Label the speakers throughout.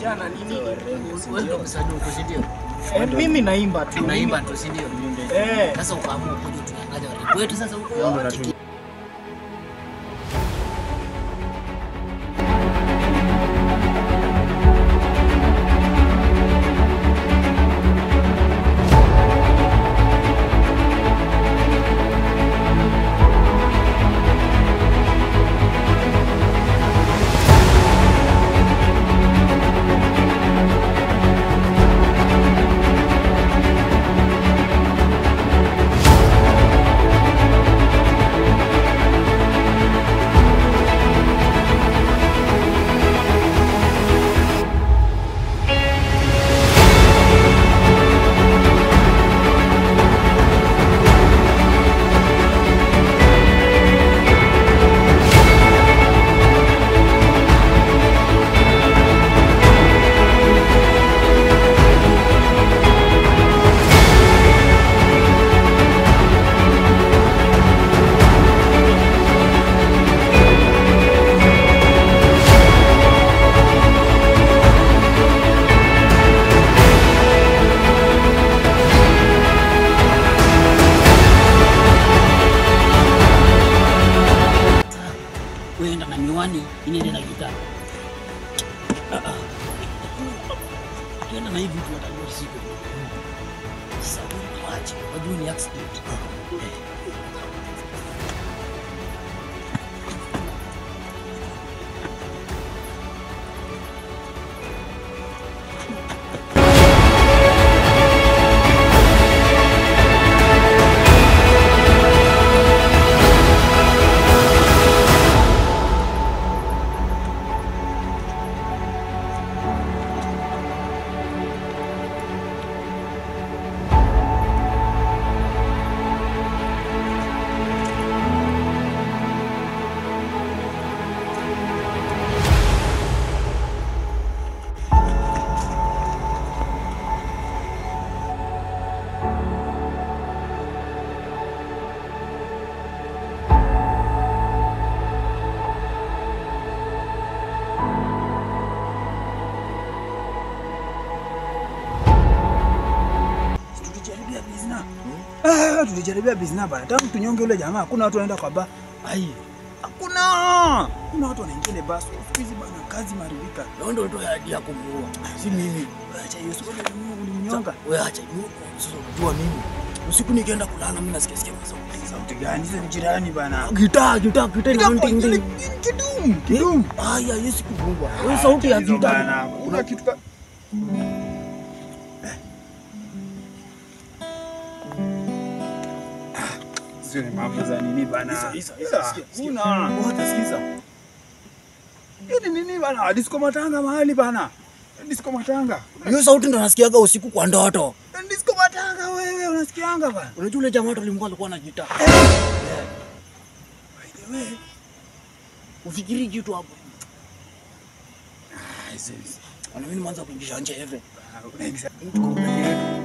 Speaker 1: vijana nini?
Speaker 2: Wewe ndio msanii uko si ndio?
Speaker 1: Eh, mimi naimba tu.
Speaker 2: Unaimba tu si ndio?
Speaker 1: Eh.
Speaker 2: Sasa ukaamua kuja tuangalie watu wetu sasa huko wote. Wewe enda na miwani, inaenda na gitaa. Ah, ah. Ukienda na hivi tu watajua siku. Sasa wewe waache, wajue ni accident.
Speaker 3: Tulijaribia bizna. Ah, tulijaribia bizna bana. Tangu tunyonge yule jamaa, hakuna watu wanaenda kwa ba. Ai. Hakuna. Kuna watu wanaingia ile basi. Siku hizi bana kazi maribika.
Speaker 2: Wewe ndio unatoa ahadi yako muua.
Speaker 3: Si mimi. Acha hiyo sio ulimnyonga.
Speaker 2: Wewe acha yuko. Sasa unajua mimi. Usiku nikienda kulala mimi nasikia sikia sauti.
Speaker 3: Sauti gani? Sasa ni jirani bana.
Speaker 2: Gitaa, gitaa, gitaa ina ting ting.
Speaker 3: Kidum, kidum.
Speaker 2: Haya, Yesu kugungwa. Wewe sauti ya gitaa.
Speaker 3: Bana, kuna kitu ka Sio ni mambo za nini bana?
Speaker 2: Isa, isa, sikia, sikia.
Speaker 3: Una.
Speaker 2: Wote sikiza.
Speaker 3: Hiyo ni nini bana? Disco matanga mahali bana. Disco matanga.
Speaker 2: Hiyo sauti ndo nasikiaga usiku kwa ndoto.
Speaker 3: Disco matanga wewe unasikianga bana?
Speaker 2: Unajua yule jamaa tulimkuwa alikuwa na gitaa.
Speaker 3: By the way,
Speaker 2: Ufikiri kitu hapo.
Speaker 3: ah, hizo hizo.
Speaker 2: Ana mimi nimeanza kuingisha nje hivi.
Speaker 3: Ah, unaingiza-
Speaker 2: Tuko peke yetu.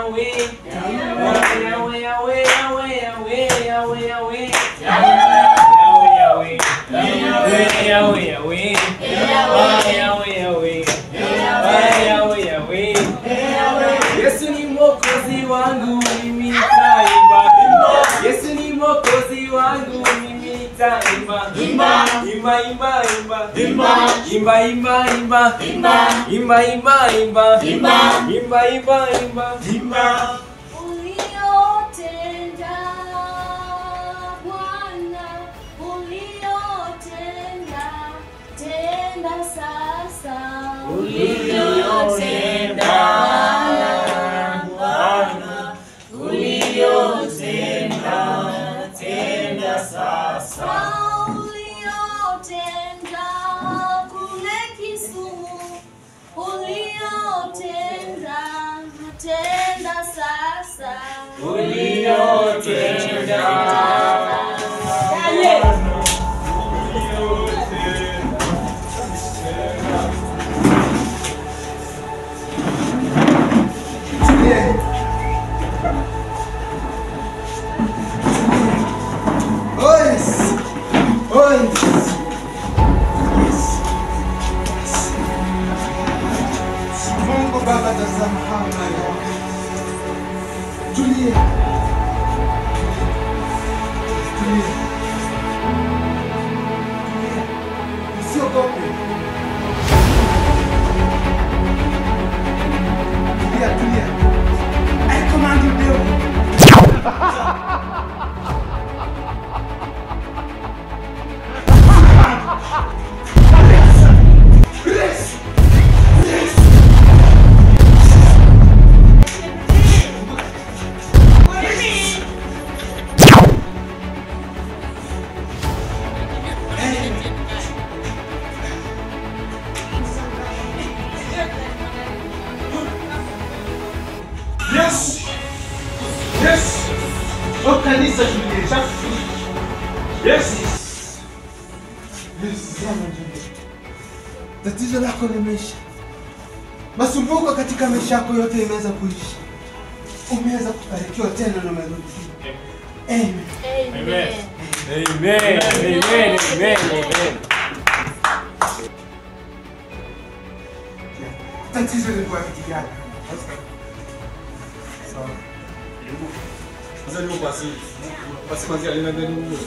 Speaker 4: Yesu ni mwokozi wangu mimi nitaimba. Yesu ni mwokozi wangu mimi nitaimba. Imba imba imba imba imba imba imba imba imba imba imba imba imba imba imba
Speaker 5: Uliotenda Bwana, uliotenda tenda sasa.
Speaker 4: Uliotenda Bwana, uliotenda tenda sasa.
Speaker 5: Uliotenda kule Kisumu, uliotenda tenda sasa.
Speaker 4: Uliotenda
Speaker 3: Ois! Ois! Mungu Baba, tazama hawa mali wako. Tulia. Tulia. Tulia. Usiogope. Tulia, tulia. I command you, devil. Yes! Yes! Oh, kanisa tuliesha. Yes! Yes, sana ndugu. Tatizo lako limeisha. Masumbuko katika maisha yako yote imeweza kuisha. Umeweza kubarikiwa tena na umerudi. Amen.
Speaker 5: Amen.
Speaker 4: Amen. Amen. Amen. Amen.
Speaker 3: Tatizo lilikuwa kitu gani?
Speaker 6: Sasa niko kwa asili. Basi kwanza alina ndani huko.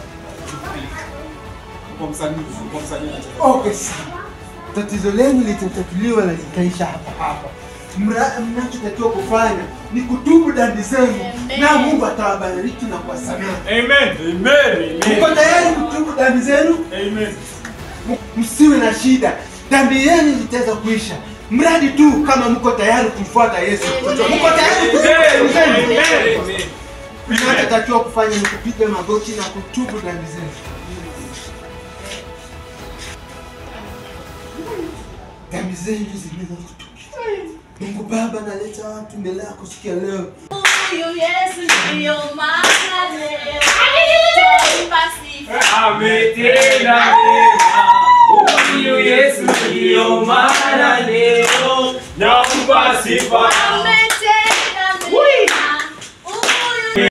Speaker 6: Kwa msanii, kwa msanii.
Speaker 3: Okay, sawa. Tatizo lenu litatatuliwa na litaisha hapa hapa. Mra- Mnachotakiwa kufanya ni kutubu dhambi zenu
Speaker 5: Amen.
Speaker 3: na Mungu atawabariki na kuwasamehe.
Speaker 6: Amen. Amen.
Speaker 3: Mko tayari kutubu dhambi zenu?
Speaker 6: Amen.
Speaker 3: M- Msiwe na shida, dhambi yenu zitaweza kuisha mradi tu kama mko tayari kumfuata Yesu. Mko tayari kutubu dhambi zenu?
Speaker 4: Amen.
Speaker 3: Mnachotakiwa kufanya ni kupiga magoti na kutubu dhambi zenu. Dhambi zenu zimeweza kutubu. Mungu Baba, naleta watu mbele yako siku ya leo.
Speaker 5: Huyu Yesu ndiyo maana leo twaimba sifa.
Speaker 4: Ametenda mema. Huyu Yesu ndiyo maana leo nampa sifa.
Speaker 5: Ame